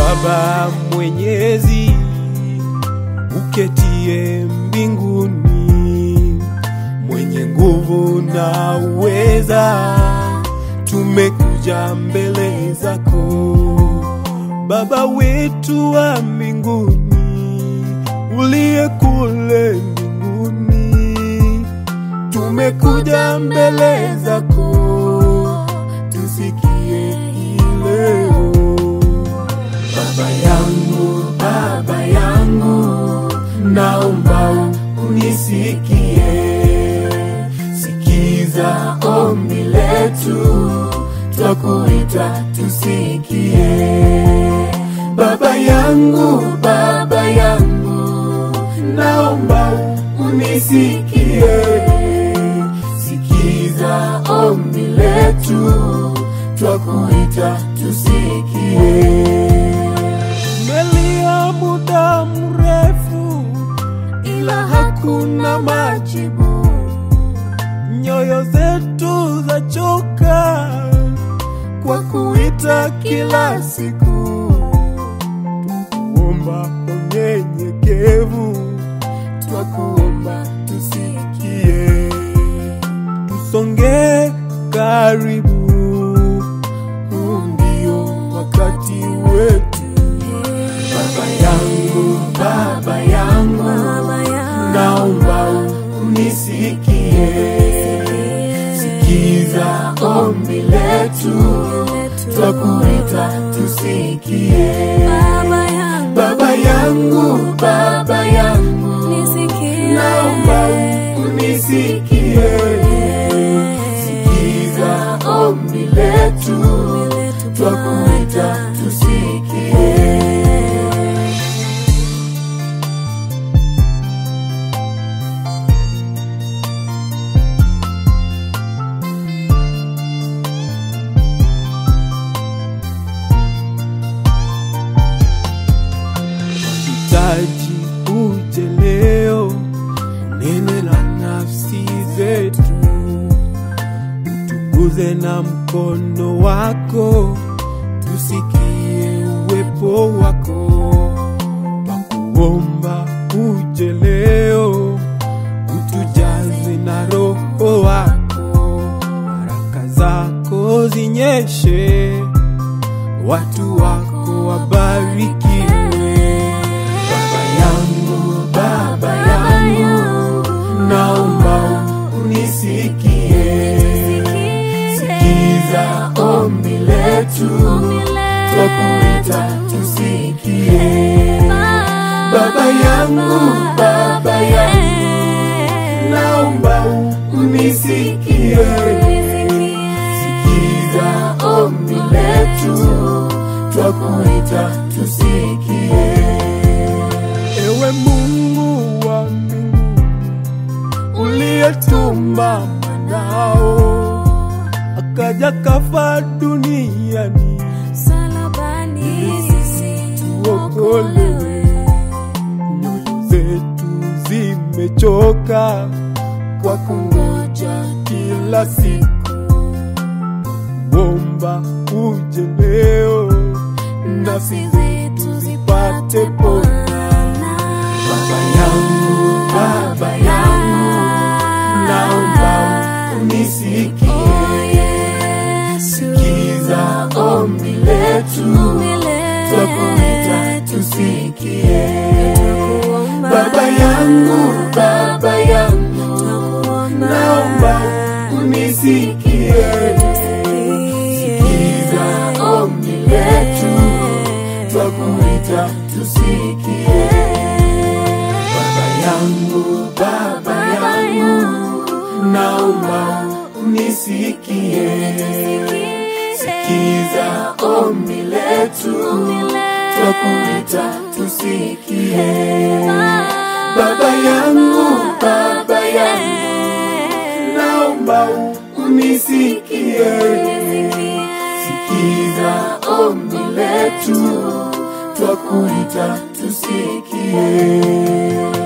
Baba Mwenyezi, uketie mbinguni, mwenye nguvu na uweza, tumekuja mbele zako Baba wetu wa mbinguni, uliye kule mbinguni, tumekuja mbele zako, tusikie hii leo. Baba yangu, Baba yangu, naomba unisikie, sikiza ombi letu, twakuita tusikie. Baba yangu, Baba yangu, naomba unisikie, sikiza ombi letu, twakuita tusikie. Tumelia muda mrefu, ila hakuna majibu. Nyoyo zetu zachoka kwa kuita kila siku, twakuomba unyenyekevu, twakuomba tusikie, tusonge karibu, huu ndio wakati wetu. Baba yangu, Baba yangu, naomba unisikie, sikiza ombi letu, twakuita tusikie. Baba yangu, Baba yangu, naomba unisikie, sikiza ombi letu, twakuita tusikie. hitaji uje leo, nene la nafsi zetu, utukuze na mkono wako, tusikie uwepo wako. Twakuomba uje leo, utujaze na roho wako, baraka zako zinyeshe, watu wako wabarikiwe. Baba yangu, Baba yangu, naomba unisikie, sikiza ombi letu, twakuita tusikie. Baba yangu, Baba yangu, naomba unisikie, sikiza ombi letu, twakuita tusikie. Ewe Mungu wa mbinguni, uliyetuma mwanao akaja kafa duniani tuokolewe. Nyoyo zetu zimechoka kwa kungoja kila siku, kuomba uje leo, nafsi zetu zipate pona. Baba yangu, Baba yangu, naomba unisikie, sikiza ombi letu, twakuita tusikie. Baba yangu, Baba yangu, naomba unisikie, sikiza ombi letu, twakuita tusikie. Baba yangu, Baba yangu, naomba unisikie, sikiza ombi letu, twakuita tusikie. Baba yangu, Baba yangu, naomba unisikie, sikiza ombi letu, twakuita tusikie.